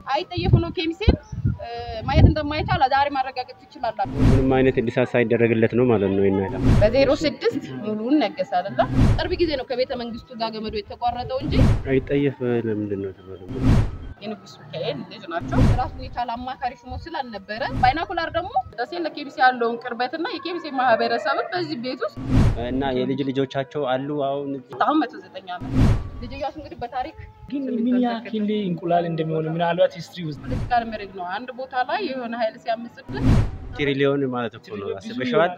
አይጠየፉ ነው ኬሚሴን ማየት እንደማይቻል ዛሬ ማረጋገጥ ትችላላችሁ። ምንም አይነት እድሳት ሳይደረግለት ነው ማለት ነው ይናለ በዜሮ ስድስት ሙሉውን ነገሰ አይደለ? ቅርብ ጊዜ ነው ከቤተ መንግስቱ ጋር ገመዶ የተቋረጠው እንጂ አይጠየፍ ለምንድን ነው ተባለ? የንጉስ ሚካኤል ልጅ ናቸው። ራሱን የቻለ አማካሪ ሹሞ ስላልነበረ ባይናኩላር ደግሞ ደሴ ለኬሚሴ ያለውን ቅርበትና የኬሚሴ ማህበረሰብን በዚህ ቤት ውስጥ እና የልጅ ልጆቻቸው አሉ አሁን አሁን መቶ ዘጠኝ ዓመት ልጅ እያሱ እንግዲህ በታሪክ ግን ምን ያክል እንቁላል እንደሚሆን ምናልባት ሂስትሪ ውስጥ ፖለቲካል መሬት ነው። አንድ ቦታ ላይ የሆነ ኃይል ሲያምጽብን ትሪሊዮን ማለት እኮ ነው። አስበሽዋል?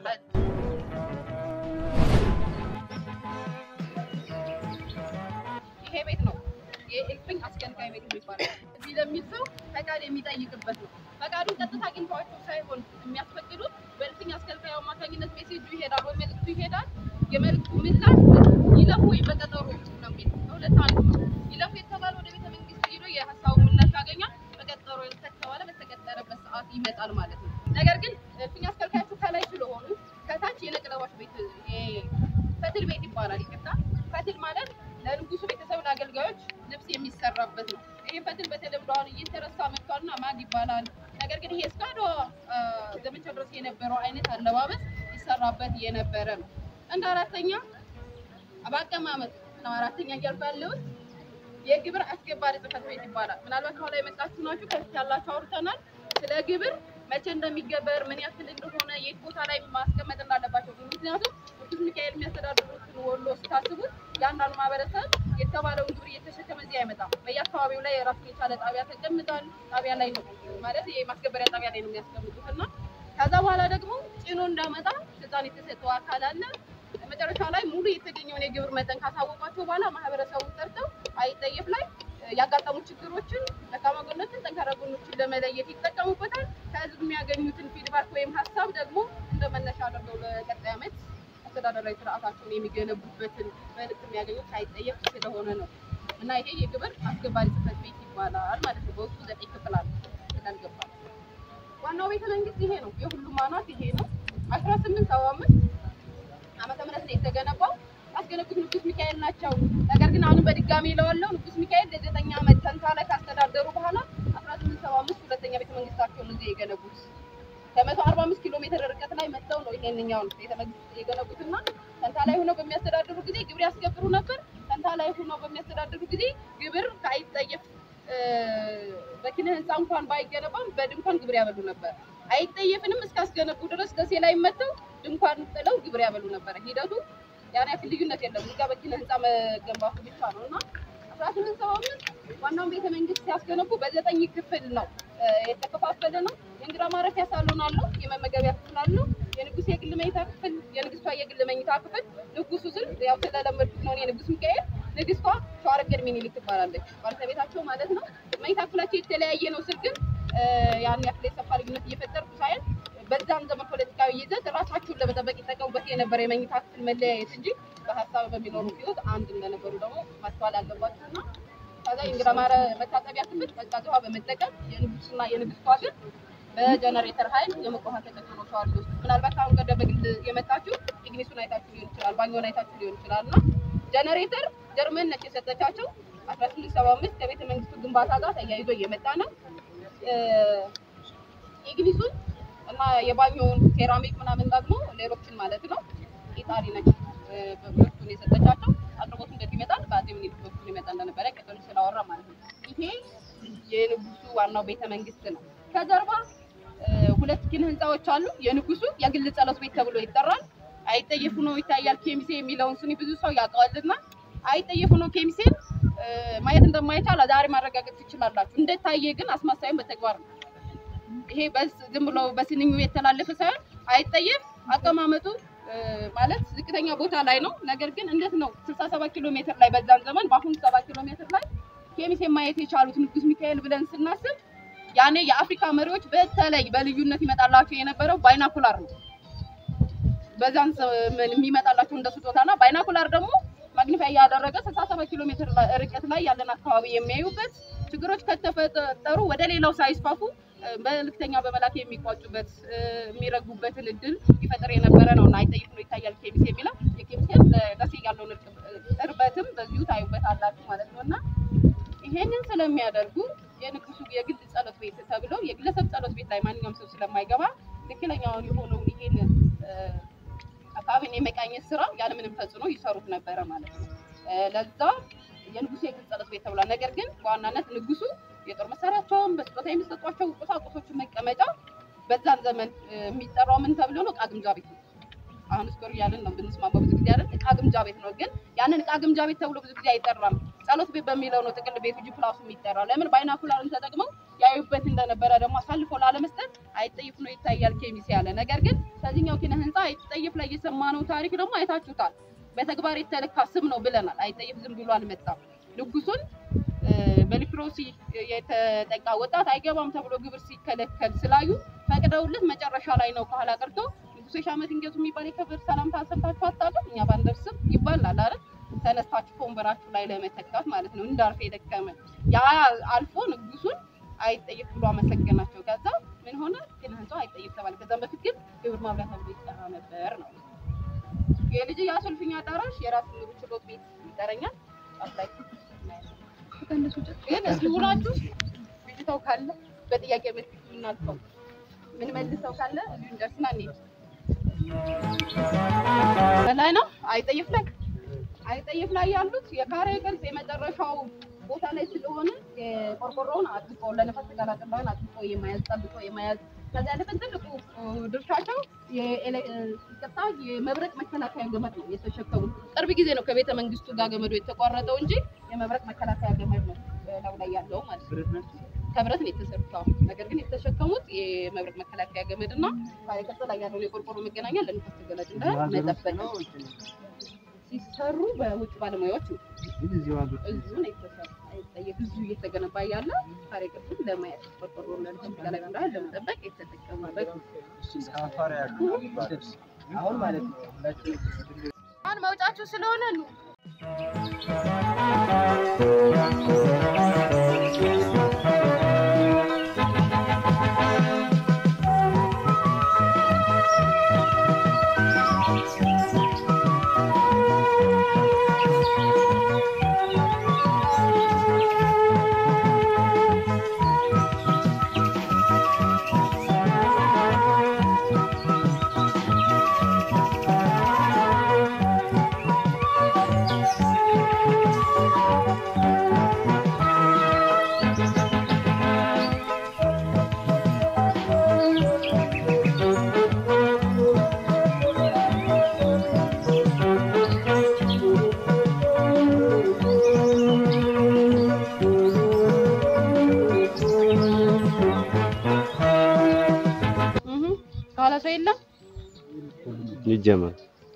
ይሄ ቤት ነው የእልፍኝ አስገንጋይ ቤት የሚባለው። እዚህ ለሚል ሰው ፈቃድ የሚጠይቅበት ነው። ፈቃዱን ቀጥታ አግኝተዋቸው ሳይሆን የሚያስፈቅዱት በእልፍኝ አስከልካዩ አማካኝነት ሜሴጁ ይሄዳል ወይ መልዕክቱ ይሄዳል። የመልዕክቱ ምላሽ ይለፉ ወይ በቀጠሮ ነው የሚል በሁለት አንዱ ነው። ይለፉ የተባለ ወደ ቤተ መንግስት ሄዶ የሀሳቡ ምላሽ ያገኛል። በቀጠሮ ከተባለ በተቀጠረበት ሰዓት ይመጣል ማለት ነው። ነገር ግን እልፍኝ አስከልካዮቹ ከላይ ስለሆኑ ከታች የነቅለባሽ ቤት ፈትል ቤት ይባላል። ይቅርታ ፈትል ማለት ለንጉሱ ቤተሰብን አገልጋዮች ልብስ የሚሰራበት ነው። ይህ ፈትል በተለምዶ አሁን እየተረሳ መጥቷልና ማግ ይባላል። ነገር ግን ይሄ እስከ አድዋ ዘመቻ ድረስ የነበረው አይነት አለባበስ ይሰራበት የነበረ ነው። እንደ አራተኛ በአቀማመጥ ነው አራተኛ እያልኩ ያለሁት የግብር አስገባሪ ጽሕፈት ቤት ይባላል። ምናልባት ከኋላ የመጣችሁ ናችሁ ከፊት ያላችሁ አውርተናል። ስለ ግብር መቼ እንደሚገበር ምን ያክል እንደሆነ የት ቦታ ላይ ማስቀመጥ እንዳለባቸው ምክንያቱም ቅዱስ ሚካኤል የሚያስተዳድሩትን ወሎ ስታስቡት የአንዳንዱ ማህበረሰብ የተባለውን ግብር እየተሸከመ እዚህ አይመጣም። በየአካባቢው ላይ የራሱን የቻለ ጣቢያ ተቀምጧል። ጣቢያ ላይ ነው ማለት የማስገበሪያ ጣቢያ ላይ ነው የሚያስቀምጡት እና ከዛ በኋላ ደግሞ ጭኖ እንዳመጣ ስልጣን የተሰጠው አካል አለ። መጨረሻ ላይ ሙሉ የተገኘውን የግብር መጠን ካሳወቋቸው በኋላ ማህበረሰቡን ጠርተው አይጠየፍ ላይ ያጋጠሙ ችግሮችን፣ ደካማ ጎኖችን፣ ጠንካራ ጎኖችን ለመለየት ይጠቀሙበታል። ከህዝብ የሚያገኙትን ፊድባክ ወይም ሀሳብ ደግሞ እንደ መነሻ አድርገው ለቀጣይ ዓመት አስተዳደራዊ ስርዓታቸውን የሚገነቡበትን መልዕክት የሚያገኙት ሳይጠየፍ ስለሆነ ነው እና ይሄ የግብር አስገባሪ ጽሕፈት ቤት ይባላል ማለት ነው። በውስጡ ዘጠኝ ክፍል አለ ስላልገባ ዋናው ቤተ መንግስት ይሄ ነው። የሁሉም አኗት ይሄ ነው። አስራ ስምንት ሰባ አምስት ዓመተ ምህረት ነው የተገነባው። ያስገነቡት ንጉስ ሚካኤል ናቸው። ነገር ግን አሁንም በድጋሚ ለዋለው ንጉስ ሚካኤል ለዘጠኝ ዓመት ተንታ ላይ ካስተዳደሩ በኋላ አስራ ስምንት ሰባ አምስት ሁለተኛ ቤተ መንግስታቸውን እዚህ የገነቡት ከመቶ አርባ አምስት ኪሎ ሜትር ርቀት ላይ መጥተው ነው ይሄንኛውን ቤተ መንግስት የገነቡትና ተንታ ላይ ሆነው በሚያስተዳድሩ ጊዜ ግብር ያስገብሩ ነበር። ተንታ ላይ ሆነው በሚያስተዳድሩ ጊዜ ግብር ከአይጠየፍ በኪነ ህንፃ እንኳን ባይገነባም በድንኳን ግብር ያበሉ ነበር። አይጠየፍንም እስካስገነቡ ድረስ ደሴ ላይ መጥተው ድንኳን ጥለው ግብር ያበሉ ነበር። ሂደቱ ያን ያክል ልዩነት የለም። እዚጋ በኪነ ህንፃ መገንባቱ ብቻ ነው እና አስራ ስምንት ሰባ አምስት ዋናውን ቤተ መንግስት ሲያስገነቡ በዘጠኝ ክፍል ነው የተከፋፈለ ነው። የእንግዳ ማረፊያ ሳሎን አለው። የመመገቢያ ክፍል አለው። የንጉስ የግል መኝታ ክፍል፣ የንግስቷ የግል መኝታ ክፍል። ንጉሱ ስል ያው ስለለመድኩት ነው የንጉስ ሚካኤል። ንግስቷ ሸዋረገድ ሚኒሊክ ትባላለች፣ ባለቤታቸው ማለት ነው። መኝታ ክፍላቸው የተለያየ ነው ስል ግን ያን ያክል የሰፋ ልዩነት እየፈጠርኩ ሳይሆን በዛም ዘመን ፖለቲካዊ ይዘት ራሳቸውን ለመጠበቅ ይጠቀሙበት የነበረ የመኝታ ክፍል መለያየት እንጂ በሀሳብ በሚኖሩ ህይወት አንድ እንደነበሩ ደግሞ ማስተዋል አለባቸው እና ከዛ የእንግዳ ማረ መታጠቢያ ክፍል ቀዝቃዛ ውሃ በመጠቀም የንጉስና የንግስቷ ግን በጀነሬተር ኃይል የሞቀ ውሃ ተጠቅሞ ሸዋር ውስጥ ምናልባት አሁን ቀደም በግል የመጣችሁ ኢግኒሱን አይታችሁ ሊሆን ይችላል፣ ባኞን አይታችሁ ሊሆን ይችላል እና ጀነሬተር ጀርመን ነች የሰጠቻቸው አስራ ስምንት ሰባ አምስት ከቤተ መንግስቱ ግንባታ ጋር ተያይዞ እየመጣ ነው። ኢግኒሱን እና የባኞውን ሴራሚክ ምናምን ደግሞ ሌሎችን ማለት ነው ኢጣሊ ነች በሁለቱን የሰጠቻቸው። አቅርቦቱ እንደዚህ ይመጣል። በአፄ ምኒልክ በኩል ይመጣ እንደነበረ ቅድም ስላወራ ማለት ነው። ይሄ የንጉሱ ዋናው ቤተ መንግስት ነው። ከጀርባ ሁለት ኪነ ህንፃዎች አሉ። የንጉሱ የግል ጸሎት ቤት ተብሎ ይጠራል። አይጠየፉ ነው ይታያል። ኬሚሴ የሚለውን ስኒ ብዙ ሰው ያውቀዋልና አይጠየፉ ነው ኬሚሴን ማየት እንደማይቻል ዛሬ ማረጋገጥ ትችላላችሁ። እንደታየ ግን አስማሳይም በተግባር ነው። ይሄ ዝም ብሎ በስንኙ የተላለፈ ሳይሆን አይጠየፍ አቀማመጡ ማለት ዝቅተኛ ቦታ ላይ ነው። ነገር ግን እንዴት ነው 67 ኪሎ ሜትር ላይ በዛን ዘመን በአሁኑ 7 ኪሎ ሜትር ላይ ኬሚሴ ማየት የቻሉት ንጉስ ሚካኤል ብለን ስናስብ ያኔ የአፍሪካ መሪዎች በተለይ በልዩነት ይመጣላቸው የነበረው ባይናኩላር ነው። በዛን የሚመጣላቸው እንደ ስጦታና ባይናኩላር ደግሞ ማግኒፋይ ያደረገ 67 ኪሎ ሜትር ርቀት ላይ ያለን አካባቢ የሚያዩበት ችግሮች ከተፈጠሩ ወደ ሌላው ሳይስፋፉ መልእክተኛ በመላክ የሚቋጩበት የሚረጉበትን እድል ይፈጥር የነበረ ነው እና አይጠይፍ ነው ይታያል ኬሚሴ የሚለው የኬሚሴን ደሴ ያለውን እርበትም በዚሁ ታዩበት አላችሁ ማለት ነው እና ይሄንን ስለሚያደርጉ የንጉሱ የግል ጸሎት ቤት ተብሎ የግለሰብ ጸሎት ቤት ላይ ማንኛውም ሰው ስለማይገባ ትክክለኛውን የሆነውን ይሄን አካባቢን የመቃኘት ስራ ያለምንም ተጽዕኖ ይሰሩት ነበረ ማለት ነው። እ፣ ለዛ የንጉሱ የግል ጸሎት ቤት ተብሏል። ነገር ግን በዋናነት ንጉሱ የጦር መሳሪያቸውን በስጦታ የሚሰጧቸው ቁሳቁሶችን መቀመጫ በዛን ዘመን እ፣ የሚጠራው ምን ተብሎ ነው? ዕቃ ግምጃ ቤት ነው። አሁን ስቶሪ ያለን ነው ብንስማማ ብዙ ጊዜ አይደል ዕቃ ግምጃ ቤት ነው። ግን ያንን ዕቃ ግምጃ ቤት ተብሎ ብዙ ጊዜ አይጠራም። ጸሎት ቤት በሚለው ነው ጥቅል ቤቱ ጂ ፕላሱ የሚጠራው። ለምን ባይናኩላርን ተጠቅመው ያዩበት እንደነበረ ደግሞ አሳልፎ ላለመስጠት አይጠይፍ ነው ይታያል ኬሚስ ያለ ነገር ግን ከዚህኛው ኪነ ህንፃ አይጠይፍ ላይ የሰማነው ታሪክ ደግሞ አይታችሁታል። በተግባር የተለካ ስም ነው ብለናል። አይጠይፍ ዝም ብሎ አልመጣም። ንጉሱን እ፣ በሊፕሮሲ የተጠቃ ወጣት አይገባም ተብሎ ግብር ሲከለከል ስላዩ ፈቅደውለት መጨረሻ ላይ ነው ከኋላ ቀርቶ ንጉሱ የሺህ ዓመት እንገቱ የሚባል የክብር ሰላምታ ሰምታችሁ አታውቁም? እኛ ባንደርስም ይባላል አይደል? ተነስታችሁ ከወንበራችሁ ላይ ለመተካት ማለት ነው። እንዳርፍ የደከመ ያ አልፎ ንጉሱን አይጠይፍ ብሎ አመሰገናቸው። ከዛ ምን ሆነ? ኪነ ህንፃው አይጠይፍ ተባለ። ከዛም በፊት ግን ግብር ማብላት ተብሎ ይጠራ ነበር ነው። የልጅ የአሰልፍኛ አዳራሽ የራስ ምሩ ችሎት ቤት ይጠረኛል። ጫፍ ላይ ከእነሱ ውጭ ግን እስኪ ውላችሁ ብጅታው ካለ በጥያቄ መልክ እናልፈው። ምን መልሰው ካለ እዚሁ እንደርስና እንሂድ። በላይ ነው አይጠይፍ ላይ አይጠይፍ ላይ ያሉት የካሬ ቅርጽ የመጨረሻው ቦታ ላይ ስለሆነ የቆርቆሮውን አጥብቆ ለነፋስ ተጋላጭባን አጥብቆ የመያዝ ጠብቆ የመያዝ ከዛ ያለፈን ትልቁ እ፣ ድርሻቸው የኤሌ- እ፣ ይቅርታ የመብረቅ መከላከያ ገመድ ነው የተሸከሙት። ቅርብ ጊዜ ነው ከቤተ መንግስቱ ጋር ገመዱ የተቋረጠው እንጂ የመብረቅ መከላከያ ገመድ ነው ላዩ ላይ ያለው ማለት ነው። ከብረት ነው የተሰሩት። አዎ። ነገር ግን የተሸከሙት የመብረቅ መከላከያ ገመድ እና ከቅርጽ ላይ ያለውን የቆርቆሮ መገናኛ ለንፋስ ተጋላጭ እንዳይሆን መጠበቅ ነው። ሲሰሩ በውጭ ባለሙያዎች ነው። እዚሁ ነው የተሰሩ። አይጠየቅ እዚሁ እየተገነባ ያለ ታሪክ ቅርስን ለማየት ቆርቆሮ ለንፋስ ተጋላጭ እንዳይሆን ለመጠበቅ የተጠቀመበት ነው። አሁን ማለት ነው ሁላችንም አሁን መውጫችሁ ስለሆነ ነው። እህ ከኋላ ሰው የለም። ይጀመር።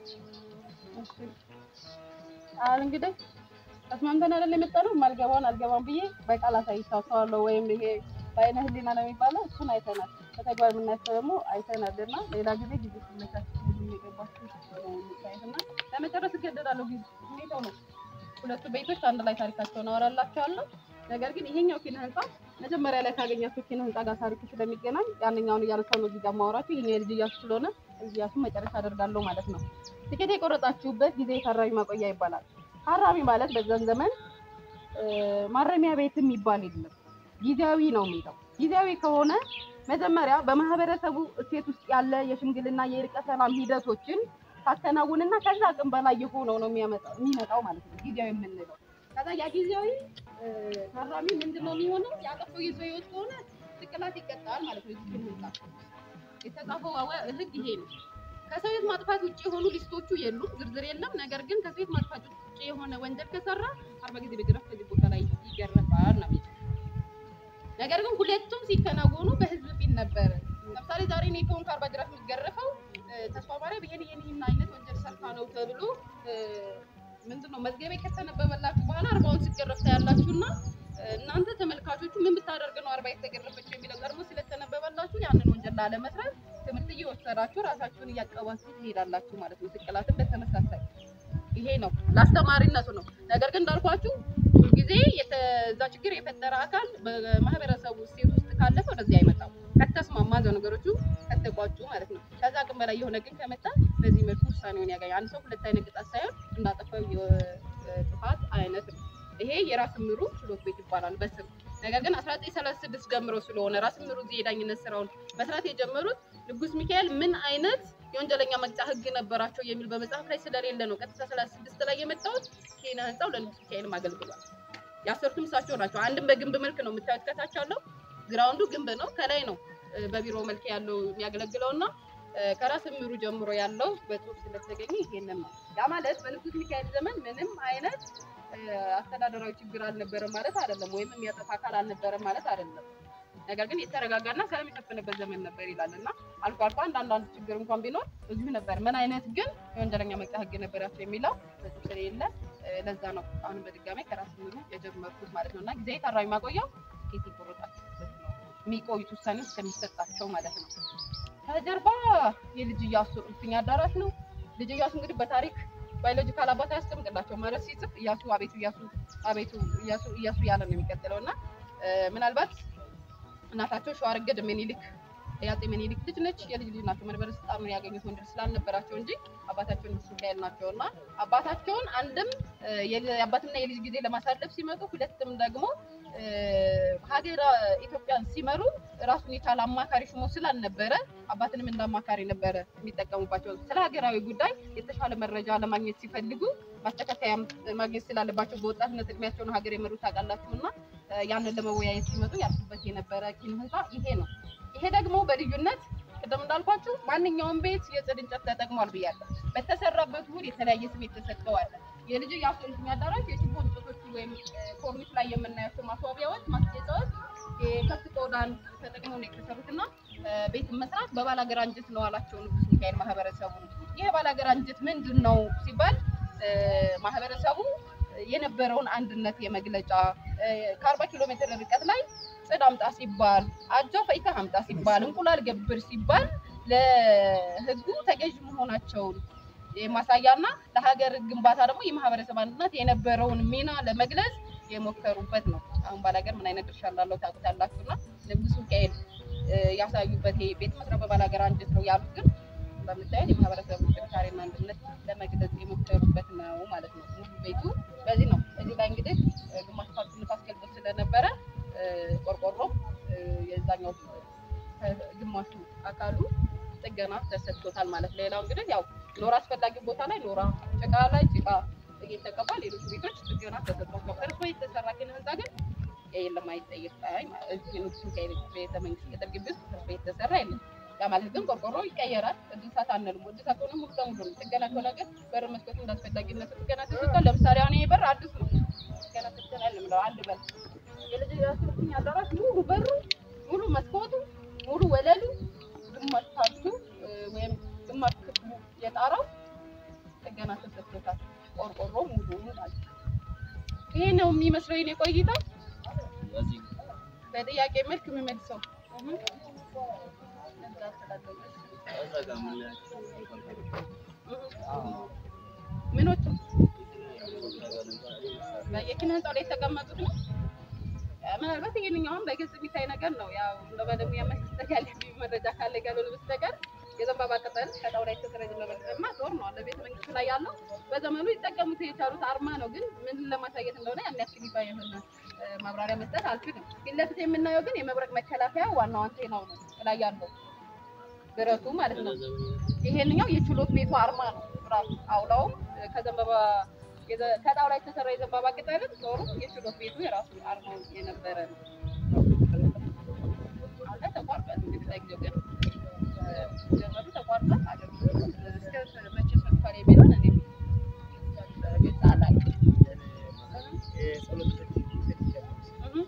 አሁን እንግዲህ ተስማምተን አይደል የመጣነው። የማልገባውን አልገባም ብዬ በቃል አሳይቻቸዋለሁ። ወይም ይሄ በአይነ ህሊና ነው የሚባለው እሱን አይተናል። በተግባር የምናያቸው ደግሞ አይተናል እና ሌላ ጊዜ ጊዜ ሲመቻችሁ የገባችሁ እና ለመጨረስ እገደዳለሁ። ጊዜ ሁኔታው ነው። ሁለቱ ቤቶች አንድ ላይ ታሪካቸውን አወራላቸዋለሁ። ነገር ግን ይሄኛው ኪነ ህንፃ መጀመሪያ ላይ ካገኛችሁ ኪነ ህንፃ ጋር ታሪኩ ስለሚገናኝ ያንኛውን እያነሳሁ ነው እዚህ ጋር ማወራችሁ። ይሄኛው የልጅ እያሱ ስለሆነ እዚህ እያሱ መጨረሻ አደርጋለሁ ማለት ነው። ትኬት የቆረጣችሁበት ጊዜ ታራሚ ማቆያ ይባላል። ታራሚ ማለት በዛን ዘመን እ፣ ማረሚያ ቤት የሚባል የለም፣ ጊዜያዊ ነው የሚለው። ጊዜያዊ ከሆነ መጀመሪያ በማህበረሰቡ እሴት ውስጥ ያለ የሽምግልና የእርቀ ሰላም ሂደቶችን ታከናውንና ከዛ አቅም በላይ የሆነው ነው የሚያመጣው የሚመጣው ማለት ነው ጊዜያዊ የምንለው። ከዛ ያ ጊዜያዊ እ፣ ታራሚ ምንድነው የሚሆነው? ያጠፋው የሰው ህይወት ከሆነ ስቅላት ይቀጣል ማለት ነው። እዚህ ህንጻ የተጻፈው አወ- ህግ ይሄ ነው። ከሰው ህይወት ማጥፋት ውጭ የሆኑ ሊስቶቹ የሉም፣ ዝርዝር የለም። ነገር ግን ከሰው ህይወት ማጥፋት ውጭ የሆነ ወንጀል ከሰራ አርባ ጊዜ በጅራፍ ከዚህ ቦታ ላይ ይገረፋል ነው የሚለው። ነገር ግን ሁለቱም ሲከናወኑ በህዝብ ፊት ነበረ። ለምሳሌ ዛሬ እኔ ከሆንኩ አርባ ጅራፍ የምትገረፈው እ፣ ተስፋ ማርያም ይሄን ይሄን ይሄን አይነት ወንጀል ሰርታ ነው ተብሎ እ፣ ምንድነው መዝገቤ ከተነበበላችሁ በኋላ አርባውን ሲገረፍ ታያላችሁ እና እናንተ ተመልካቾቹ ምን ብታደርግ ነው አርባ የተገረፈችው የሚለው ቀድሞ ስለተነበበላችሁ ያንን ወንጀል ላለመስራት ትምህርት እየወሰዳችሁ ራሳችሁን እያቀባችሁ ትሄዳላችሁ ማለት ነው። ስቅላትን በተመሳሳይ ይሄ ነው ለአስተማሪነቱ ነው። ነገር ግን እንዳልኳችሁ ጊዜ እዛ ችግር የፈጠረ አካል በማህበረሰቡ እሴት ውስጥ ካለፈ ወደዚህ አይመጣም። ከተስማማ እዛው ነገሮቹ ከተቋጩ ማለት ነው። ከዛ አቅም በላይ የሆነ ግን ከመጣ በዚህ መልኩ ውሳኔውን ያገኛል። አንድ ሰው ሁለት አይነት ቅጣት ሳይሆን እንዳጠፋው የጥፋት አይነት ነው። ይሄ የራስ ምሩ ችሎት ቤት ይባላል በስም ነገር ግን 1936 ጀምሮ ስለሆነ ራስ ምሩ እዚህ የዳኝነት ስራውን መስራት የጀመሩት ንጉስ ሚካኤል ምን አይነት የወንጀለኛ መቅጫ ህግ ነበራቸው የሚል በመጽሐፍ ላይ ስለሌለ ነው ቀጥታ 36 ላይ የመጣሁት። ኪነ ህንፃው ለንጉስ ሚካኤልም አገልግሏል። ያሰሩትም እሳቸው ናቸው። አንድም በግንብ መልክ ነው የምታዩት። ከታች ያለው ግራውንዱ ግንብ ነው፣ ከላይ ነው እ፣ በቢሮ መልክ ያለው የሚያገለግለው እና እ፣ ከራስ ምሩ ጀምሮ ያለው በጽሁፍ ስለተገኘ ይሄንን ነው። ያ ማለት በንጉስ ሚካኤል ዘመን ምንም አይነት እ፣ አስተዳደራዊ ችግር አልነበረም ማለት አይደለም፣ ወይም የሚያጠፋ አካል አልነበረም ማለት አይደለም። ነገር ግን የተረጋጋና ሰላም የሰፈነበት ዘመን ነበር ይላል እና አልፎ አልፎ አንዳንድ ችግር እንኳን ቢኖር እዚሁ ነበር። ምን አይነት ግን የወንጀለኛ መቅጫ ህግ ነበራቸው የሚለው በጽሁፍ ስለሌለ እ፣ ለዛ ነው አሁንም በድጋሚ ከራስ ምሩ የጀመርኩት ማለት ነው እና ጊዜያዊ ታራሚ ማቆያው ኬት ይቆረጣል የሚቆዩት ውሳኔ እስከሚሰጣቸው ማለት ነው። ከጀርባ የልጅ እያሱ እልፍኝ አዳራሽ ነው። ልጅ እያሱ እንግዲህ በታሪክ ባዮሎጂካል አባት አያስቀምጥላቸው ማለት ሲጽፍ እያሱ አቤቱ እያሱ አቤቱ እያሱ እያሱ ያለ ነው የሚቀጥለው እና እ፣ ምናልባት እናታቸው ሸዋረገድ ምኒልክ የአፄ ምኒልክ ልጅ ነች። የልጅ ልጅ ናቸው። መንበረ ስልጣኑን ያገኙት ወንድ ልጅ ስላልነበራቸው እንጂ አባታቸው ንጉስ ሚካኤል ናቸው እና አባታቸውን አንድም እ፣ የል- የአባትና የልጅ ጊዜ ለማሳለፍ ሲመጡ፣ ሁለትም ደግሞ እ፣ ሀገር ኢትዮጵያን ሲመሩ ራሱን የቻለ አማካሪ ሹሞ ስላልነበረ አባትንም እንደ አማካሪ ነበረ የሚጠቀሙባቸው። ስለ ሀገራዊ ጉዳይ የተሻለ መረጃ ለማግኘት ሲፈልጉ ማስተካከያ ማግኘት ስላለባቸው በወጣትነት እድሜያቸው ነው ሀገር የመሩት ታውቃላችሁ እና እ፣ ያንን ለመወያየት ሲመጡ ያርሱበት የነበረ ኪነ ህንፃ ይሄ ነው። ይሄ ደግሞ በልዩነት ቅድም እንዳልኳችሁ ማንኛውም ቤት የጽድ እንጨት ተጠቅሟል ብያለሁ። በተሰራበት ውል የተለያየ ስም የተሰጠዋል። የልጅ የአፍንኛ አዳራሽ የችቦ እንጨቶቹ ወይም እ፣ ኮርኒስ ላይ የምናያቸው ማስዋቢያዎች፣ ማስጌጫዎች የከብት ቆዳን ተጠቅመው ነው የተሰሩት እና እ፣ ቤት መስራት በባላገር አንጀት ነው አላቸው ንጉስ ሚካኤል ማህበረሰቡ። ይህ ባላገር አንጀት ምንድን ነው ሲባል እ፣ ማህበረሰቡ የነበረውን አንድነት የመግለጫ እ፣ ከአርባ ኪሎ ሜትር ርቀት ላይ ጽድ አምጣ ሲባል አጃ ፈይታ አምጣ ሲባል እንቁላል ገብር ሲባል ለህዝቡ ተገዥ መሆናቸውን የማሳያና ለሀገር ግንባታ ደግሞ የማህበረሰብ አንድነት የነበረውን ሚና ለመግለጽ የሞከሩበት ነው። አሁን ባላገር ምን አይነት ድርሻ እንዳለው ታውቁታላችሁ። እና ንጉስ ሚካኤል እ፣ ያሳዩበት ይሄ ቤት መስራት በባላገር አንድነት ነው ያሉት ግን በምታዩት የማህበረሰቡ ጥንካሬና አንድነት ለመግለጽ የሞከሩበት ነው ማለት ነው። ሙሉ ቤቱ በዚህ ነው። እዚህ ላይ እንግዲህ እ፣ ግማሽ ፓርቱ ንፋስ ገልጦ ስለነበረ እ፣ ቆርቆሮ እ፣ የዛኛው እ፣ ግማሹ አካሉ ጥገና ተሰጥቶታል ማለት ነው። ሌላው እንግዲህ ያው ኖራ አስፈላጊ ቦታ ላይ ኖራ፣ ጭቃ ላይ ጭቃ እየተቀባ ሌሎች ቤቶች ጥገና ተሰጥቷቸው ፈርሶ የተሰራ ኪነ ህንፃ ግን የለም አይጠየቅም። እዚህ ንጉስ ሚካኤል ቤተ መንግስት ቅጥር ግቢ ውስጥ ፈርሶ የተሰራ የለም። ያ ማለት ግን ቆርቆሮ ይቀየራል። እድሳት አንልም። እድሳት ሆነ ሙሉ ለሙሉ ነው። ጥገና ከሆነ ግን በር መስኮቱ እንዳስፈላጊነቱ ጥገና ተሰጥቷል። ለምሳሌ አሁን ይሄ በር አዲስ ነው። ጥገና ተሰጥቷል የምለው አንድ በር የልጅ ያስሩኝ አዳራሽ ሙሉ በሩ ሙሉ መስኮቱ ሙሉ ወለሉ ግማሽ ፓርቱ እ፣ ወይም ግማሽ ክፍሉ የጣራው ጥገና ተሰጥቶታል። ቆርቆሮ ሙሉ ማለት ነው። ይሄ ነው የሚመስለው የኔ ቆይታ በጥያቄ መልክ የምመልሰው እህ። እዛ ስላለው ምኖቹ የኪነ ህንፃው ላይ የተቀመጡት ነው። ምናልባት ይሄንኛውን በግልጽ የሚታይ ነገር ነው። ያው እንደ ባለሙያ መስጠት ያለብኝ መረጃ ካለ ካልሆነ በስተቀር የዘንባባ ቅጠል ከጣውላ የተሰራ የዘንባባ ቅጠልማ ጦር ነው አለ ቤተ መንግስቱ ላይ ያለው በዘመኑ ይጠቀሙት የቻሉት አርማ ነው። ግን ምን ለማሳየት እንደሆነ ያን ያክል ይፋ የሆነ እ፣ ማብራሪያ መስጠት አልችልም። ፊት ለፊት የምናየው ግን የመብረቅ መከላከያ ዋናው አንቴናው ነው ላይ ያለው ብረቱ ማለት ነው። ይሄንኛው የችሎት ቤቱ አርማ ነው ራሱ አውላውም እ፣ ከዘንባባ የዘ- ከጣውላ የተሰራ የዘንባባ ቅጠልም ጦሩ የችሎት ቤቱ የራሱ አርማው የነበረ ነው። አሁን ላይ ተቋርጧል። እንግዲህ ለጊዜው ግን እ፣ ጀመሩ ተቋርጧል። አገልግሎቱ እስከ መቼ ሰጥቷል የሚለውን እኔ እ፣ ግልጽ አላውቅም። እህ።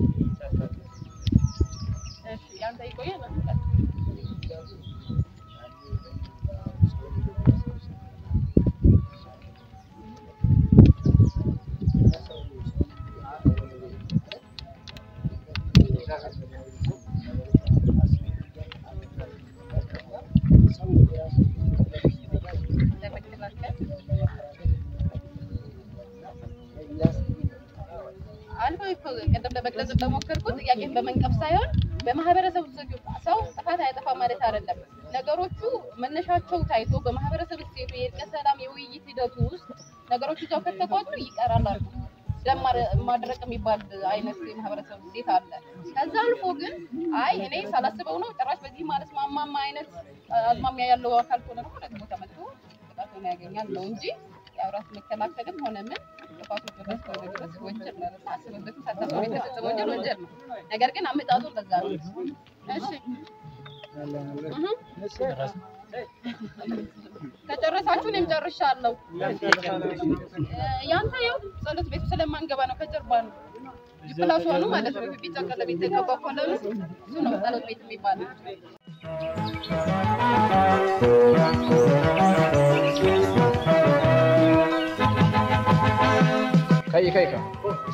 እሺ ያንተ ይቆየ መስጠት ለመከላከል አልፎ እኮ ቅድም ለመግለጽ እንደሞከርኩት ጥያቄን በመንቀፍ ሳይሆን በማህበረሰቡ ዘንድ ሰው ጥፋት አያጠፋም ማለት አይደለም። ነገሮቹ መነሻቸው ታይቶ በማህበረሰብ እሴቱ የእርቀ ሰላም የውይይት ሂደቱ ውስጥ ነገሮቹ እዛው ከተቋጩ ይቀራል አሉ። ደም ማረ- ማድረቅ የሚባል አይነት የማህበረሰብ እሴት አለ። ከዛ አልፎ ግን አይ እኔ ሳላስበው ነው ጭራሽ በዚህ ማለት ማማማ አይነት አዝማሚያ ያለው አካል ከሆነ ደግሞ ደግሞ ተመልሶ ቅጣቱን ያገኛል ነው እንጂ ያው ራስ መከላከልም ሆነ ምን ጥፋቱ ድረስ ከሆነ ድረስ ወንጀል ነው። አስበበትም ሳታስበው የተፈጸመ ወንጀል ወንጀል ነው። ነገር ግን አመጣጡ እንደዛ ነው። እሺ እህ ከጨረሳችሁ እኔም ጨርሻለሁ። ያንተ ያው ጸሎት ቤቱ ስለማንገባ ነው፣ ከጀርባ ነው። ፕላስ ዋኑ ማለት ነው። ቢጫ ቀለቤት የተቀባ ኮለኑ እሱ ነው ጸሎት ቤት የሚባለው። ከይ ከይ ከ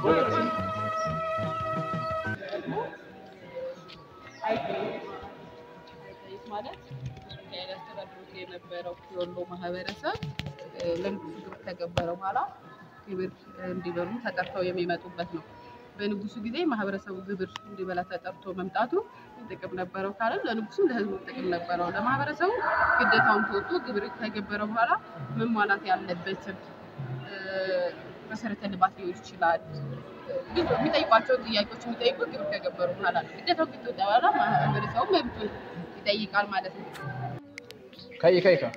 አይጠይቅ ማለት ሚካኤል ያስተዳድሩት የነበረው የወሎ ማህበረሰብ እ፣ ለንጉሱ ግብር ከገበረ በኋላ ግብር እንዲበሉ ተጠርተው የሚመጡበት ነው። በንጉሱ ጊዜ ማህበረሰቡ ግብር እንዲበላ ተጠርቶ መምጣቱ ጥቅም ነበረው ካለ ለንጉሱም ለህዝቡ ጥቅም ነበረው። ለማህበረሰቡ ግዴታውን ተወጥቶ ግብር ከገበረ በኋላ መሟላት ያለበትን እ፣ መሰረተ ልማት ሊሆን ይችላል ብዙ የሚጠይቋቸው ጥያቄዎች የሚጠይቁ ግብር ከገበሩ በኋላ ነው። ግዴታው ከተወጣ በኋላ ማህበረሰቡ መብቱን ይጠይቃል ማለት ነው። ከይ ከይ ከ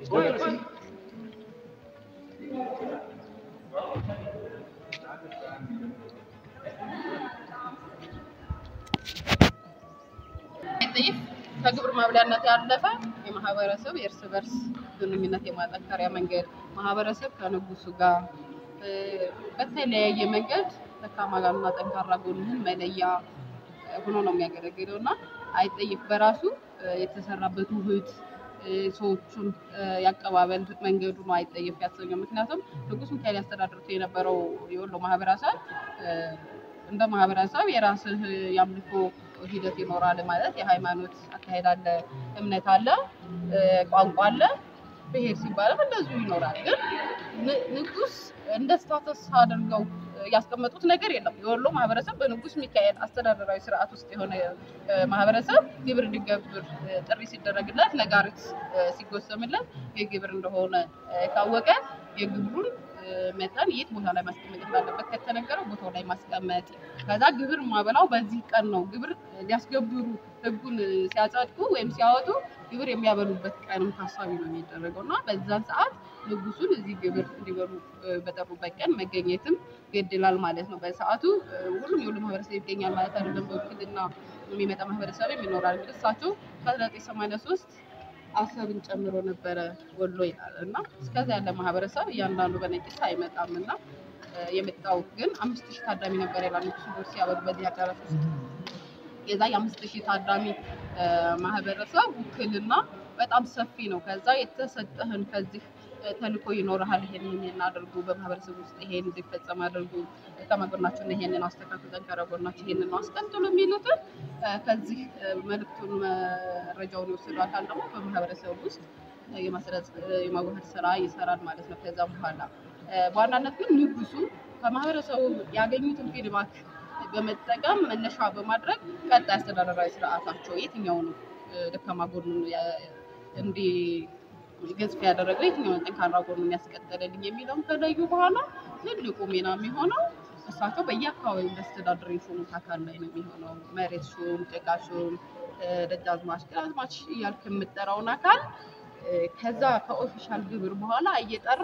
ጥይት ከግብር ማብሊያነት ያለፈ የማህበረሰብ የእርስ በርስ ግንኙነት የማጠንከሪያ መንገድ ማህበረሰብ ከንጉሱ ጋር እ፣ በተለያየ መንገድ ደካማ ጋርና ጠንካራ ጎንህን መለያ እ፣ ሆኖ ነው የሚያገለግለው እና አይጠይፍ በራሱ እ፣ የተሰራበት ውህድ እ፣ ሰዎቹን እ፣ ያቀባበል መንገዱ ነው አይጠይፍ ያሰኘው። ምክንያቱም ንጉስ ሚካኤል ያስተዳድሩት የነበረው የወሎ ማህበረሰብ እ፣ እንደ ማህበረሰብ የራስህ የአምልኮ ሂደት ይኖራል ማለት የሃይማኖት አካሄድ አለ፣ እምነት አለ፣ እ፣ ቋንቋ አለ። ብሄር ሲባልም እንደዚሁ ይኖራል። ግን ን- ንጉስ እንደ ስታተስ አድርገው እ፣ ያስቀመጡት ነገር የለም። የወሎ ማህበረሰብ በንጉስ ሚካኤል አስተዳደራዊ ስርዓት ውስጥ የሆነ እ፣ ማህበረሰብ ግብር እንዲገብር እ፣ ጥሪ ሲደረግለት ነጋሪት እ፣ ሲጎሰምለት የግብር እንደሆነ እ፣ ካወቀ የግብሩን እ፣ መጠን የት ቦታ ላይ ማስቀመጥ እንዳለበት ከተነገረው ቦታው ላይ ማስቀመጥ ከዛ ግብር ማበላው በዚህ ቀን ነው። ግብር ሊያስገብሩ ህጉን እ፣ ሲያጸድቁ ወይም ሲያወጡ ግብር የሚያበሉበት ቀንም ታሳቢ ነው የሚደረገው እና በዛን ሰዓት ንጉሱን እዚህ ግብር እንዲበሉ እ፣ በጠሩበት ቀን መገኘትም ይገድላል ማለት ነው። በሰዓቱ እ፣ ሁሉም የሁሉ ማህበረሰብ ይገኛል ማለት አይደለም። በውክልና የሚመጣ ማህበረሰብም ይኖራል። እንግዲህ እሳቸው ከ1983 አሰብን ጨምሮ ነበረ ወሎ ይላል እና እስከዛ ያለ ማህበረሰብ እያንዳንዱ በነቂስ አይመጣም እና እ፣ የመጣው ግን አምስት ሺህ ታዳሚ ነበር ይላል ንጉሱ ዶር ሲያበሩ በዚህ አዳራሽ ውስጥ የዛ የአምስት ሺህ ታዳሚ እ፣ ማህበረሰብ ውክልና በጣም ሰፊ ነው። ከዛ የተሰጠህን ከዚህ እ፣ ተልእኮ ይኖርሃል። ይሄንን ይሄን አድርጉ፣ በማህበረሰብ ውስጥ ይሄን እንዲፈጸም አድርጉ፣ ከመጎናችሁን ይሄንን አስተካክሉ፣ ጠንከረ ጎናችሁ ይሄንን ነው አስቀጥሉ የሚሉትን እ፣ ከዚህ እ፣ መልእክቱን መረጃውን የወሰዱ አካል ደግሞ በማህበረሰብ ውስጥ እ፣ የማስረጽ እ፣ የማዋሃድ ስራ ይሰራል ማለት ነው። ከዛ በኋላ እ፣ በዋናነት ግን ንጉሱ ከማህበረሰቡ ያገኙትን ፊድባክ በመጠቀም መነሻ በማድረግ ቀጣይ አስተዳደራዊ ስርዓታቸው የትኛው ነው እ፣ ደካማ ጎኑን ያ- እንዲ ገዝፍ ያደረገው የትኛውን ጠንካራ ጎኑን ያስቀጠለልኝ የሚለውን ከለዩ በኋላ ትልቁ ሚና የሚሆነው እሳቸው በየአካባቢው እንዳስተዳደር የሾሙት አካል ላይ ነው የሚሆነው። መሬት ሹም፣ ጭቃ ሹም፣ እ፣ ደጃዝማች፣ ግራዝማች እያልክ የምጠራውን አካል እ፣ ከዛ ከኦፊሻል ግብር በኋላ እየጠራ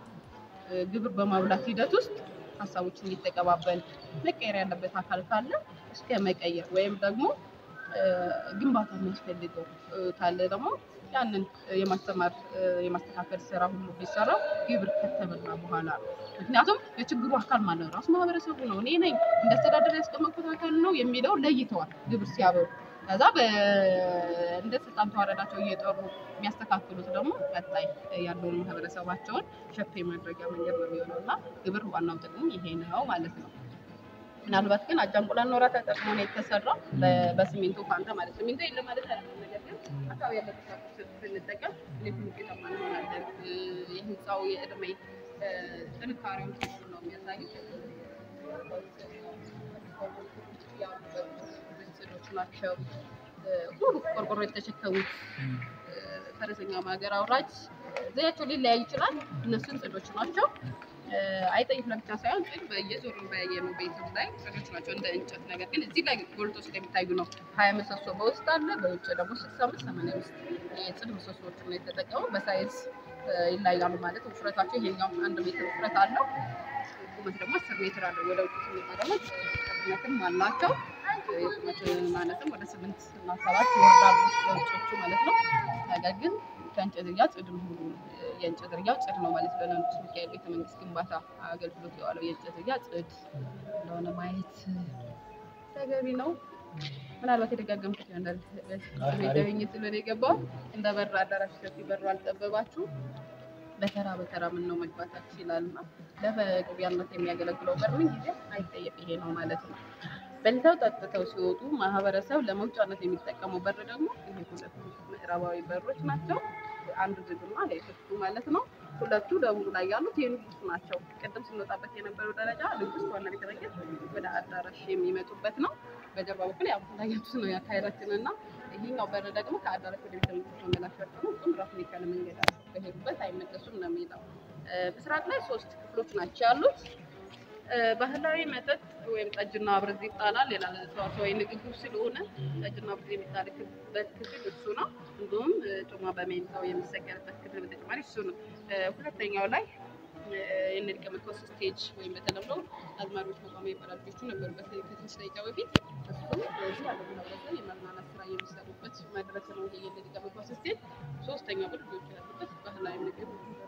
እ፣ ግብር በማብላት ሂደት ውስጥ ሀሳቦችን እየተቀባበል መቀየር ያለበት አካል ካለ እስከ መቀየር ወይም ደግሞ እ፣ ግንባታ የሚያስፈልገው እ፣ ካለ ደግሞ ያንን እ፣ የማስተማር እ፣ የማስተካከል ስራ ሁሉ ቢሰራው ግብር ከተበላ በኋላ ነው። ምክንያቱም የችግሩ አካል ማለት ነው ራሱ ማህበረሰቡ ነው። እኔ ነኝ እንደ አስተዳደር ያስቀመጥኩት አካል ነው የሚለው ለይተዋል ግብር ሲያበሩ። ከዛ በ- እንደ ስልጣን ተዋረዳቸው እየጠሩ የሚያስተካክሉት ደግሞ ቀጣይ ያለውን ማህበረሰባቸውን ሸፕ የማድረጊያ መንገድ ነው የሚሆነው እና ግብር ዋናው ጥቅሙ ይሄ ነው ማለት ነው። ምናልባት ግን አጃንቁላን ኖራ ተጠቅሞ ነው የተሰራው በ- በሲሚንቶ ፋንታ ማለት ሲሚንቶ የለም ማለት አይደለም። ነገር ግን አካባቢ ያለ ቁሳቁስ ስንጠቀም እንዴት ውጤታማ እንሆናለን። እ፣ የህንፃው የእድሜ እ፣ ጥንካሬውን እሱን ነው የሚያሳዩት። ምስሎች ናቸው። እ፣ ሁሉ ቆርቆሮ የተሸከሙት እ፣ ፈረሰኛ ሀገር አውራጅ ዘያቸው ሊለያይ ይችላል። እነሱን ጽዶች ናቸው። አይጠይፍ ለብቻ ሳይሆን ጭድ በየዞሩ በየነው ቤትም ላይ ጭዶች ናቸው እንደ እንጨት ነገር ግን እዚህ ላይ ጎልቶ ስለሚታዩ ነው። ሀያ ምሰሶ በውስጥ አለ፣ በውጭ ደግሞ ስልሳ አምስት ሰማንያ ውስጥ የጽድ ምሰሶዎች ነው የተጠቀሙ። በሳይዝ ይለያሉ ማለት ውፍረታቸው ይሄኛው አንድ ሜትር ውፍረት አለው። ቁመት ደግሞ አስር ሜትር አለው። ወደ ውጭ ስንመጣ ደግሞ ቁመትም አላቸው። የቁመት ማለትም ወደ ስምንት እና ሰባት ይወርዳሉ ለውጮቹ ማለት ነው። ነገር ግን ከእንጨት ዝርያ ጽድ ነው ሁሉ የእንጨት ዝርያው ጽድ ነው ማለት ነው። ለንጉስ ሚካኤል ቤተ መንግስት ግንባታ አገልግሎት የዋለው የእንጨት ዝርያ ጽድ እንደሆነ ማየት ተገቢ ነው። ምናልባት የደጋገምኩት ይሆናል። ቤተኝት ስለሆነ የገባው እንደ በር አዳራሽ ሰፊ በሩ አልጠበባችሁ በተራ በተራ ምን ነው መግባታችሁ ይላል እና ለመግቢያነት የሚያገለግለው በር ምን ጊዜ አይጠየቅ ይሄ ነው ማለት ነው። በልተው ጠጥተው ሲወጡ ማህበረሰብ ለመውጫነት የሚጠቀመው በር ደግሞ ይሄ ሁለቱ ምዕራባዊ በሮች ናቸው። አንዱ ዝግና ሌሎቹ ማለት ነው። ሁለቱ ደቡብ ላይ ያሉት የንጉስ ናቸው። ቅድም ስንወጣበት የነበረው ደረጃ ንጉስ ዋና ቤተ መንግስት ወደ አዳራሽ የሚመጡበት ነው። በጀርባ በኩል ያው እንዳያችሁት ነው ያካሄዳችን እና ይህኛው በር ደግሞ ከአዳራሽ ወደ ቤተ መንግስት መመላሻ ነው። እሱም ራሱን የቻለ መንገድ አለው። በሄዱበት አይመለሱም ነው የሚለው። ምስራቅ ላይ ሶስት ክፍሎች ናቸው ያሉት። ባህላዊ መጠጥ ወይም ጠጅና ብርዝ ይጣላል። ሌላ ተዋሳዊ ንግግር ስለሆነ ጠጅና ብርዝ የሚጣልበት ክፍል እሱ ነው። እንዲሁም ጮማ በሜንታው የሚሰገርበት ክፍል በተጨማሪ እሱ ነው። ሁለተኛው ላይ የንድቀ መኮስ ስቴጅ ወይም በተለምዶ አዝማሪዎች መቋሚያ ይባላል። ልጆቹ ነበሩበት ከትንሽ ደቂቃ በፊት እሱ በዚህ ያለ ማህበረሰብ የመዝናናት ስራ የሚሰሩበት መድረክ ነው። ይሄ የንድቀ መኮስ ስቴጅ። ሶስተኛው ግን ልጆቹ ያሉበት ባህላዊ ምግብ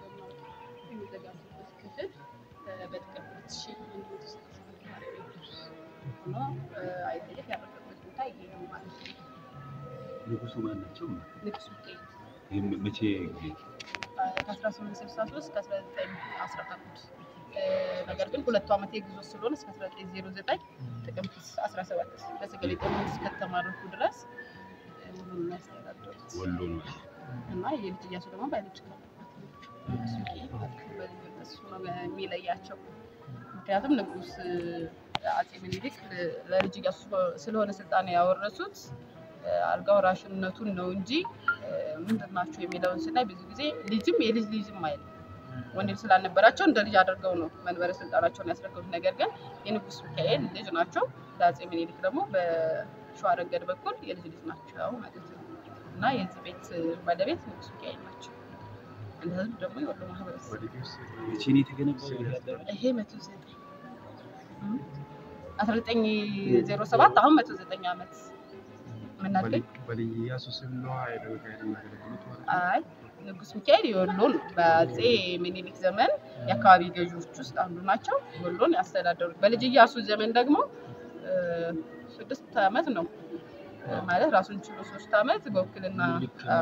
የሚዘጋጁበት ክፍል በጥቅም ሁለት ሺህ አንድ መቶ ስድስት ካሬ ሜትር ሆኖ አይጠየፍ ያረፈበት ቦታ ይሄ ነው ማለት ነው። ንጉሱ ማን ናቸው? ንጉስ ሚካኤል ይህም መቼ ጊዜ ከአስራ ስምንት ስልሳ ሶስት ከአስራ ዘጠኝ አስራ አንድ ነገር ግን ሁለቱ ዓመት የግዞ ስለሆነ እስከ አስራ ዘጠኝ ዜሮ ዘጠኝ ጥቅምት አስራ ሰባት በስገሌ ጦርነት እስከተማረኩ ድረስ ሁሉን ያስተዳደሩት ወሎ ነው። እና የልጅ እያሱ ደግሞ ባይሎች ንጉስ ሚካኤል በልዩነት እሱ ነው የሚለያቸው። ምክንያቱም ንጉስ አጼ ምኒልክ ለልጅ እያሱ ስለሆነ ስልጣን ያወረሱት አልጋ ወራሽነቱን ነው እንጂ ምንድን ናቸው የሚለውን ስናይ ብዙ ጊዜ ልጅም የልጅ ልጅም አይልም። ወንድም ስላልነበራቸው እንደ ልጅ አድርገው ነው መንበረ ስልጣናቸውን ያስረከቡት። ነገር ግን የንጉስ ሚካኤል ልጅ ናቸው። ለአጼ ምኒልክ ደግሞ በሸዋ ረገድ በኩል የልጅ ልጅ ናቸው ማለት ነው እና የዚህ ቤት ባለቤት ንጉስ ሚካኤል ናቸው። እንደ ህዝብ ደግሞ የወሎ ማህበረሰብ መቼ ነው የተገነባው? ይህ አዳራሽ? ይሄ መቶ ዘጠኝ አስራ ዘጠኝ ዜሮ ሰባት አሁን መቶ ዘጠኝ ዓመት ምናገኝ በልዩ ኢያሱ ስም ነው ኃይለ ሚካኤል የሚያገለግሉት ማለት ነው። አይ ንጉስ ሚካኤል የወሎን በአጼ ምኒልክ ዘመን የአካባቢ ገዢዎች ውስጥ አንዱ ናቸው። ወሎን ያስተዳደሩት በልጅ ኢያሱ ዘመን ደግሞ እ፣ ስድስት ዓመት ነው እ፣ ማለት ራሱን ችሎ ሶስት ዓመት በውክልና አ፣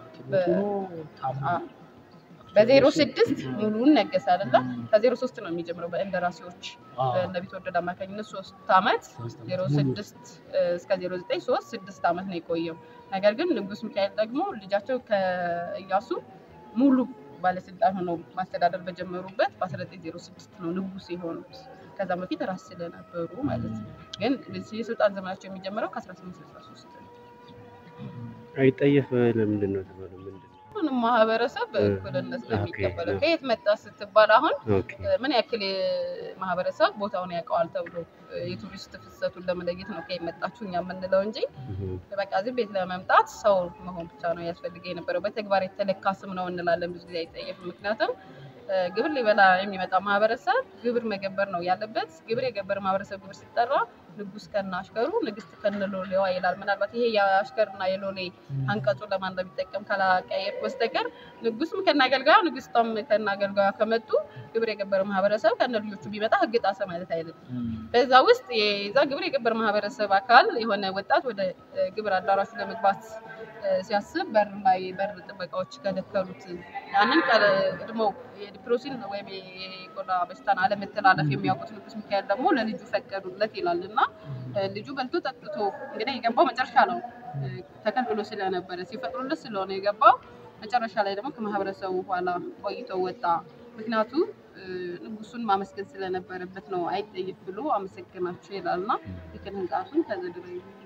አ፣ በዜሮ ስድስት ሙሉውን ነገሰ አይደለ? ከዜሮ ሶስት ነው የሚጀምረው በእንደራሴዎች እነ ቢትወደድ አማካኝነት ሶስት ዓመት ዜሮ ስድስት እስከ ዜሮ ዘጠኝ ሶስት ስድስት ዓመት ነው የቆየው። ነገር ግን ንጉስ ሚካኤል ደግሞ ልጃቸው ከኢያሱ ሙሉ ባለስልጣን ሆነው ማስተዳደር በጀመሩበት በ1906 ነው ንጉስ የሆኑት። ከዛ በፊት ራስ ስለነበሩ ማለት ነው። ግን የስልጣን ዘመናቸው የሚጀምረው ከ1863 ነው። አይጠየፍ ለምንድን ነው የተባለው? ምንድን ነው? ሁሉንም ማህበረሰብ በእኩልነት ነው ኦኬ፣ የሚቀበለው። ኦኬ። ከየት መጣ ስትባል አሁን ኦኬ ምን ያክል ማህበረሰብ ቦታውን ያውቀዋል ተብሎ የቱሪስት ፍሰቱን ለመለየት ነው ከየት መጣችሁ እኛ የምንለው እንጂ እህ፣ በቃ እዚህ ቤት ለመምጣት ሰው መሆን ብቻ ነው ያስፈልገ የነበረው። በተግባር የተለካ ስም ነው እንላለን ብዙ ጊዜ አይጠየፍም። ምክንያቱም እ፣ ግብር ሊበላ የሚመጣ ማህበረሰብ ግብር መገበር ነው ያለበት። ግብር የገበረ ማህበረሰብ ግብር ሲጠራ ንጉስ ከነ አሽከሩ፣ ንግስት ከነ ሎሌዋ ይላል። ምናልባት ይሄ የአሽከርና የሎሌ አንቀጹ ለማን እንደሚጠቀም ካላቀየር በስተቀር ንጉስም ከነ አገልጋዩ፣ ንግስቷም ከነ አገልጋዩ ከመጡ ግብር የገበረ ማህበረሰብ ከነ ልጆቹ ቢመጣ ህግ ጣሰ ማለት አይደለም። በዛ ውስጥ የዛ ግብር የገበር ማህበረሰብ አካል የሆነ ወጣት ወደ እ፣ ግብር አዳራሹ ለመግባት እ፣ ሲያስብ በር ላይ በር ጥበቃዎች ከለከሉት። ያንን ቀድሞ የዲፕሮሲን ወይም የቆዳ በሽታን አለመተላለፍ የሚያውቁት ንጉስ ሚካኤል ደግሞ ለልጁ ፈቀዱለት ይላል እና እ፣ ልጁ በልቶ ጠጥቶ እንግዲህ የገባው መጨረሻ ነው እ፣ ተከልክሎ ስለነበረ ሲፈቅዱለት ስለሆነ የገባው መጨረሻ ላይ ደግሞ ከማህበረሰቡ በኋላ ቆይተው ወጣ። ምክንያቱ እ፣ ንጉሱን ማመስገን ስለነበረበት ነው። አይጠይፍ ብሎ አመሰግናቸው ይላል እና ልክን ህንጻቱን ተዘድረ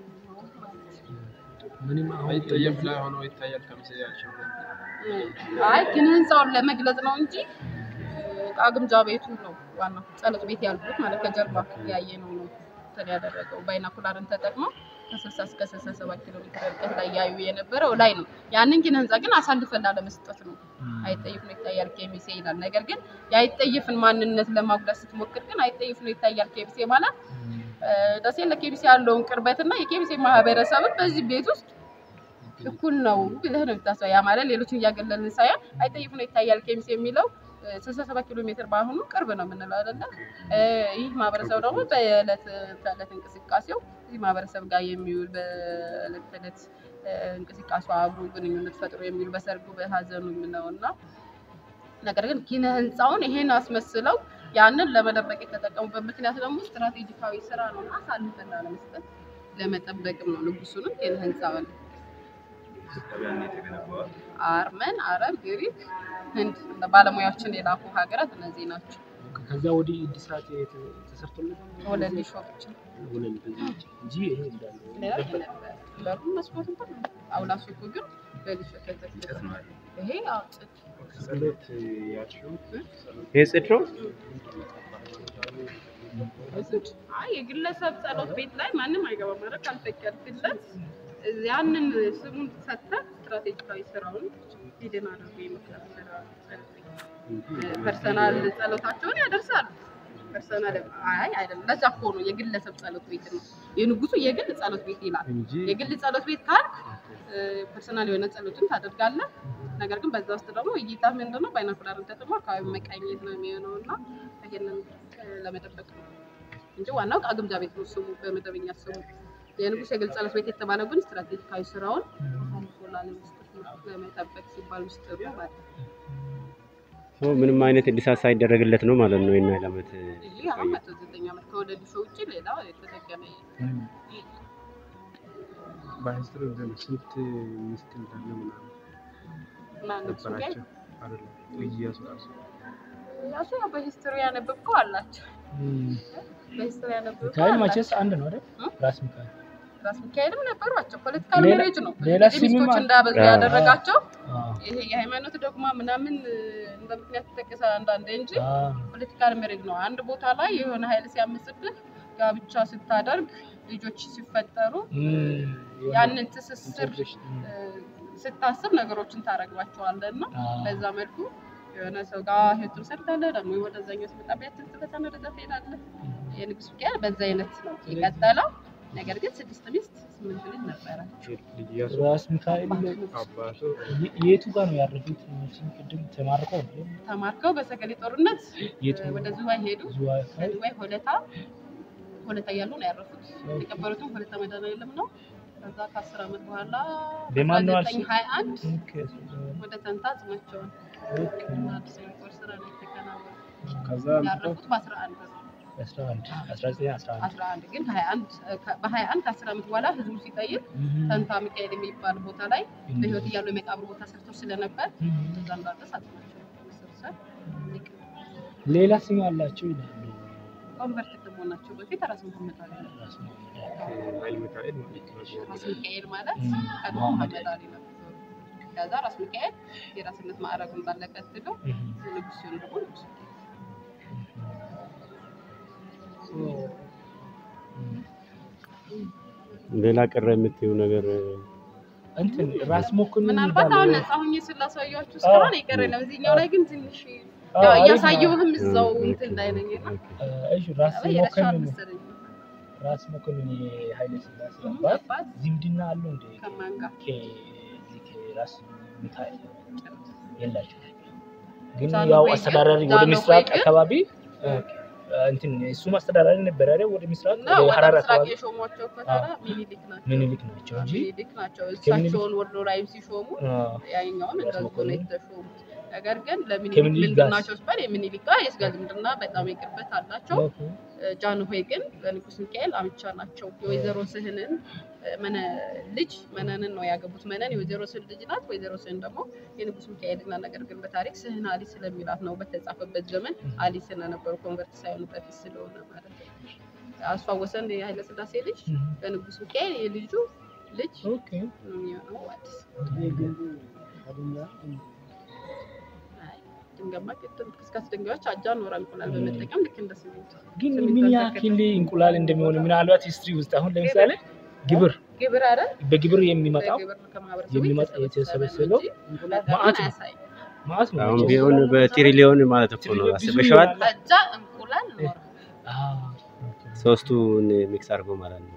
አይጠየፍ ላይ ሆኖ ይታያል ከምስያቸው አይ ግን ህንፃውን ለመግለጽ ነው እንጂ እ፣ ዕቃ ግምጃ ቤቱ ነው ዋናው ጸሎት ቤት ያልኩት ማለት ከጀርባ ያየ ነው ነው እንትን ያደረገው ባይናኩላርን ተጠቅመው ከስልሳ እስከ ስልሳ ሰባት ኪሎ ሜትር ርቀት ላይ ያዩ የነበረው ላይ ነው። ያንን ኪነ ህንፃ ግን አሳልፈን ላለመስጠት ነው። አይጠይፍ ነው ይታያል ኬሚሴ ይላል። ነገር ግን የአይጠይፍን ማንነት ለማጉዳት ስትሞክር ግን አይጠይፍ ነው ይታያል ኬሚሴ ማለት እ፣ ደሴ ለኬሚሴ ያለውን ቅርበትና የኬሚሴ ማህበረሰብን በዚህ ቤት ውስጥ እኩል ነው ብለህ ነው የምታስበው። ያ ማለት ሌሎችን እያገለልን ሳይሆን አይጠይፍ ነው ይታያል ኬሚሴ የሚለው ስልሳ ሰባት ኪሎ ሜትር በአሁኑ ቅርብ ነው የምንለው አይደለ? እ፣ ይህ ማህበረሰብ ደግሞ በዕለት ተዕለት እንቅስቃሴው እዚህ ማህበረሰብ ጋር የሚውል በዕለት ተዕለት እ፣ እንቅስቃሴው አብሮ ግንኙነት ፈጥሮ የሚውል በሰርጉ በሀዘኑ ነው እና ነገር ግን ኪነ ህንፃውን ይሄን አስመስለው ያንን ለመደበቅ የተጠቀሙበት ምክንያት ደግሞ ስትራቴጂካዊ ስራ ነው እና አሳልፈን ላለመስጠት ለመጠበቅም ነው። ንጉሱንም ኪነ ህንፃውን አርመን፣ አረብ፣ ግሪክ፣ ህንድ እንደ ባለሙያዎችን የላኩ ሀገራት እነዚህ ናቸው። ከዛ ወዲህ እድሳት የተ- ተሰርቶለት ወለል ሾች ወለል ከዚህ ውጭ እንጂ ይሄ እንዳለ ሌላ የነበረ በሩ መስኮት እንኳን አውላሱ እኮ ግን በልሾ ተተክለ ይሄ አዎ ጥጥ ጸሎት ያልሽው ይሄ ጽድ ነው። አይ የግለሰብ ጸሎት ቤት ላይ ማንም አይገባም። ማለት ካልፈቀድክለት ያንን ስሙን ሰጥተህ ስትራቴጂካዊ ስራውን ሂድን አድርጎ የመስራት ስራ ጸሎት ቤት ፐርሰናል ጸሎታቸውን ያደርሳሉ። ፐርሰናል አይ አይደለም፣ ለዛ እኮ ነው የግለሰብ ጸሎት ቤት ነው። የንጉሱ የግል ጸሎት ቤት ይላል። እንጂ የግል ጸሎት ቤት ካልክ ፐርሰናል የሆነ ጸሎትን ታደርጋለህ። ነገር ግን በዛ ውስጥ ደግሞ እይታ ምንድን ነው ባይናኩላርን ተጠቅሞ አካባቢ መቃኘት ነው የሚሆነው እና ይሄንን እ፣ ለመጠበቅ ነው እንጂ ዋናው ዕቃ ግምጃ ቤት ነው ስሙ በመደበኛ ስሙ። የንጉስ የግል ጸሎት ቤት የተባለው ግን ስትራቴጂካዊ ስራውን አልፎ ላለመስጠት ነው ለመጠበቅ ሲባል ምስጢሩ ማለት ነው። ሶ ምንም አይነት እድሳት ሳይደረግለት ነው ማለት ነው። የና ዓመት ይህ አሁን መቶ ዘጠኝ ዓመት ከወለዱ ሾው ውጭ ሌላ የተደገመ የለም። በሂስትሪ ዘንድ ስንት ሚስት እንዳለ ምናምን እና ንጉሱ ጋር ነበራቸው አይደለም? ኢያሱ ራሱ ራሱ ያው በሂስትሪ ያነበብከው አላቸው። በሂስትሪ ያነበብከው ሚካኤል አላቸው። መቼስ አንድ ነው አይደል? እ? ራስ ሚካኤል ራስ ሚካኤልም ነበሯቸው። ፖለቲካል ሌላ- ሜሬጅ ነው ሌላ እንግዲህ ሚስቶች ስምም አለ። እንዳበዙ አዎ። ያደረጋቸው አዎ። ይሄ የሃይማኖት ዶግማ ምናምን እ፣ እንደ ምክንያት ተጠቀሰ አንዳንዴ እንጂ አዎ። ፖለቲካል ሜሬጅ ነው። አንድ ቦታ ላይ የሆነ ኃይል ሲያምጽብህ ጋብቻ ስታደርግ ልጆች ሲፈጠሩ እም፣ የሆነ ያንን ትስስር ኢንተግሬሽን፣ እም፣ እ፣ ስታስብ ነገሮችን ታረግባቸዋለህ እና አዎ። በዛ መልኩ የሆነ ሰው ጋር ህይወቱን ሰርታለህ ደግሞ ወደዛኛው ሲመጣ ቢያትል ትበታን ወደዛ ትሄዳለህ። የንጉስ ሚካኤል በዛ አይነት ነው የቀጠለው። ነገር ግን ስድስት ሚስት ስምንት ልጅ ነበራቸው። ልጅ ኢያሱ ራስ ሚካኤል አባቱ የ- የቱ ጋር ነው ያረፉት? እነሱም ቅድም ተማርከው ነው ተማርከው በሰገሌ ጦርነት የቱ እ፣ ወደ ዝዋይ ሄዱ። ዝዋይ ከዝዋይ ሆለታ ሆለታ እያሉ ነው ያረፉት። የተቀበሩትም ሆለታ መድኃኔዓለም ነው። ከዛ ከአስር ዓመት በኋላ በማን ነው ዘጠኝ ሀያ አንድ ኦኬ፣ ወደ ተንታ ጽናቸውን ኦኬ። አዲስ የጦር ስራ ነው የተከናወነው። ከዛ ያረፉት በአስራ አንድ ነው። አስራ አንድ አስራ ዘጠኝ አስራ አንድ አስራ አንድ ግን ሀያ አንድ በሀያ አንድ ከአስር ዓመት በኋላ ህዝቡ ሲጠይቅ እም፣ ተንታ ሚካኤል የሚባል ቦታ ላይ በህይወት እያሉ የመቃብር ቦታ ሰርተው ስለነበር እም። እዛ እንዳለ ሳጥናቸው መሰብሰብ ሌላ ስም አላቸው ይላሉ። ኮንቨርት ከመሆናቸው በፊት ራስ መሐመድ አሊ ነው። ራስ ሚካኤል። ኃይል ሚካኤል ማለት ነው። ራስ ሚካኤል ማለት እም፣ ቀድሞ መሐመድ መሐመድ አሊ ነው። ከዛ ራስ ሚካኤል የራስነት ማዕረግ እንዳለ ቀጥሎ እም፣ ንጉስ ሲሆን ደግሞ ንጉስ ሚካኤል እም። ሌላ ቀረ የምትይው ነገር እንትን ራስ መኮንን ምናልባት የሚባለው- አሁን ነፃ ሆኜ ስላሳያችሁ እስካሁን የቀረ ነው። እዚህኛው ላይ ግን ትንሽ አዎ፣ ያው አሪፍ ነው። እያሳየሁህም እዛው እንትን እንዳይለኝ እና እሺ ራስ የረሻል መኮንን መሰለኝ ራስ መኮንን የኃይለ ሥላሴ እም፣ አባት አባት ዝምድና አለው እንደ ከማን ጋር ከዚህ ከራስ ሚካኤል የላቸው ግን ጃንሆይ ያው ግን- አስተዳዳሪ ወደ ጃንሆይ ምስራቅ ግን- አካባቢ እ፣ እንትን እሱም አስተዳዳሪ ነበር አይደል? ወደ ምስራቅ እና ወደ ወደ ሀረር ምስራቅ አካባቢ የሾሟቸው ከተራ ሚኒሊክ ናቸው። ምኒልክ ናቸው እንጂ ሚኒሊክ ናቸው። እሳቸውን ወሎ ላይም ሲሾሙ አ፣ ያኛውን ራስ እንደዚህ ነው መኮንን የተሾሙት። ነገር ግን ለሚኒሊክ ከምኒልክ ምንድን ጋር- ናቸው ሲባል የሚኒሊክ ጋር የስጋ ዝምድና በጣም የቅርበት አላቸው። ኦኬ። ጃንሆይ ግን ለንጉስ ሚካኤል አምቻ ናቸው። የወይዘሮ ስህንን መነ ልጅ መነንን ነው ያገቡት። መነን የወይዘሮ ስህን ልጅ ናት። ወይዘሮ ስህን ደግሞ የንጉስ ሚካኤል እና ነገር ግን በታሪክ ስህን አሊ ስለሚላት ነው በተጻፈበት ዘመን አሊ ስለነበሩ ኮንቨርት ሳይሆኑ በፊት ስለሆነ ማለት ነው። አሷ ወሰን የኃይለ ስላሴ ልጅ እም፣ ለንጉስ ሚካኤል የልጁ ልጅ ኦኬ። ነው የሚሆነው። አዲስ አይ፣ ድንጋማ ክስካስ ድንጋዮች አጃ ኖራ እንቁላል በመጠቀም ልክ እንደ ሲሚንቶ ግን ሲሚንቶ ምን ተከትሎ- ያክል እንቁላል እንደሚሆን ምናልባት ሂስትሪ ውስጥ አሁን ለምሳሌ ግብር ግብር አይደል? በግብር የሚመጣው በግብር ከማህበረሰቡ የሚመጣ የተሰበሰበው እንጂ እንቁላል መዓት ነው። አያሳይም። ማለት ነው። አሁን ቢሆን በትሪሊዮን ማለት እኮ ነው። ትሪሊዮን ብዙ አስበሽዋል? ይሆናል። አጃ እንቁላል ኖራ አዎ። ሶስቱን ሚክስ አድርጎ ማለት ነው።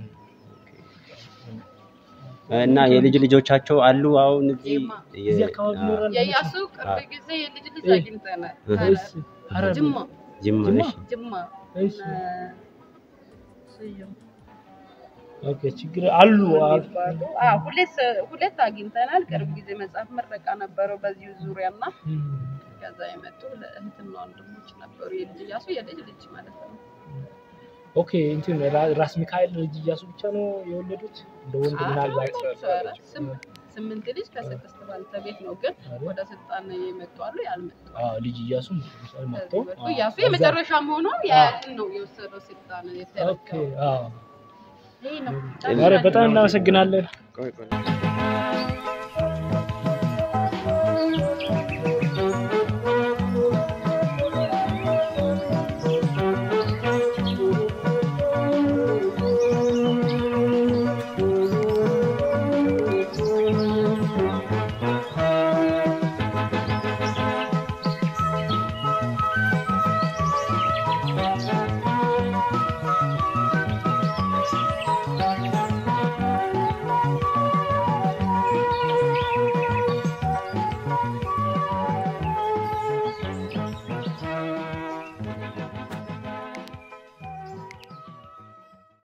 እና የልጅ ልጆቻቸው አሉ አሁን እዚህ የማ? የ- እዚህ አካባቢ አ- ይኖራል። የኢያሱ ቅርብ አዎ። ጊዜ የልጅ ልጅ እህ። አግኝተናል። እህ። እሺ፣ ሐረር ጅማ ጅማ ጅማ? እሺ። ጅማ እሺ። እነ ስዩም ኦኬ፣ ችግር አሉ። አዎ። የሚባሉ አዎ፣ ሁለት ሁለት አግኝተናል። ቅርብ ጊዜ መጽሐፍ ምረቃ ነበረው በዚሁ ዙሪያ እና እም። ከዛ የመጡ ለእህትና ወንድሞች ነበሩ። የልጅ እያሱ የልጅ ልጅ ማለት ነው። ኦኬ እንትን ራ- ራስ ሚካኤል ልጅ እያሱ ብቻ ነው የወለዱት እንደ ወንድ ምናልባት ኧረ ስም- ስምንት ልጅ ከስድስት ባልተቤት ነው፣ ግን ወደ ስልጣን የመጡ አሉ ያልመጡ አዎ፣ ልጅ እያሱ መጥቶ ከዚህ በፊት እያሱ የመጨረሻ መሆኑን ያያትን ነው የወሰደው ስልጣን ኦኬ የተረከበው። አዎ። ይሄ ነው ኧረ በጣም እናመሰግናለን። ቆይ ቆይ